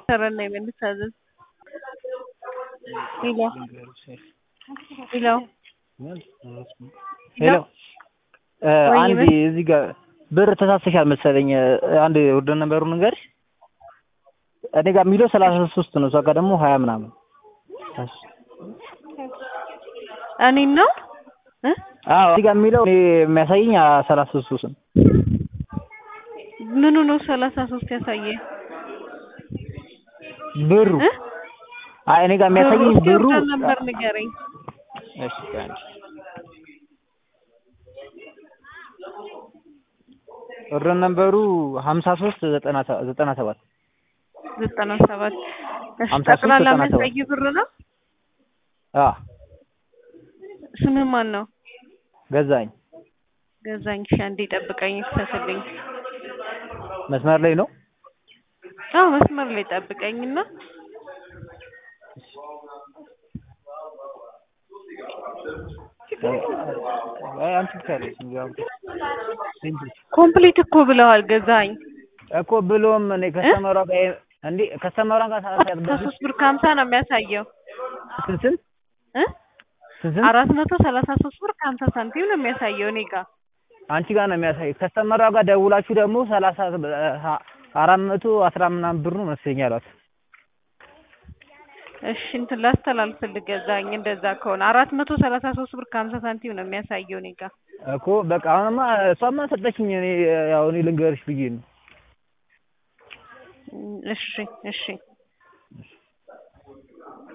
ሰረን ነው የምንታዘዝ። ሄሎ ሄሎ ሄሎ ወይ አንድ ምን? እዚህ ጋር ብር ተሳስተሻል መሰለኝ። አንድ ወደ ነበሩ ንገርሽ። እኔ ጋር የሚለው ሰላሳ ሶስት ነው፣ እሷ ጋር ደግሞ ሀያ ምናምን። እኔን ነው እ አዎ እዚህ ጋር የሚለው እኔ የሚያሳየኝ ሰላሳ ሶስት ነው። ምኑ ነው ሰላሳ ሶስት ያሳየ ብሩ እ አይ እኔ ጋር የሚያሳየኝ እስኪ ብሩ ወርደን ነበር ንገረኝ። እሺ ቆይ አንዴ። ወደ ነበሩ ሀምሳ ሶስት ዘጠና ሰ- ዘጠና ሰባት ዘጠና ሰባት እሺ ሀምሳ ሶስት ጠቅላላ ዘጠና ሰባት የሚያሳይ ብር ነው። አዎ ስምህ ማን ነው? ገዛኝ ገዛኝ። እሺ አንዴ ጠብቀኝ፣ ክፈትልኝ። መስመር ላይ ነው። አዎ መስመር ላይ ጠብቀኝና አይ አንቺ ብቻ ነሽ እንዲያውም እንጂ ኮምፕሊት እኮ ብለዋል ገዛኝ። እኮ ብሎም እኔ ከስተመሯ ጋር እንዴ ከስተመሯ ጋር ሳሳት አስራ ሶስት ብር ከሀምሳ ነው የሚያሳየው ስንት ስንት እ ስንት ስንት አራት መቶ ሰላሳ ሶስት ብር ከሀምሳ ሳንቲም ነው የሚያሳየው እኔ ጋር። አንቺ ጋር ነው የሚያሳይ። ከስተመሯ ጋር ደውላችሁ ደግሞ ሰላሳ አራት መቶ አስራ ምናምን ብር ነው መሰለኝ አሏት። እሺ እንትን ላስተላልፍልህ ገዛኝ። እንደዛ ከሆነ አራት መቶ ሰላሳ ሶስት ብር ከሀምሳ ሳንቲም ነው የሚያሳየው እኔ ጋር። እኮ በቃ አሁንማ እሷማ ሰጠችኝ። እኔ ያው እኔ ልንገርሽ ብዬ ነው። እሺ እሺ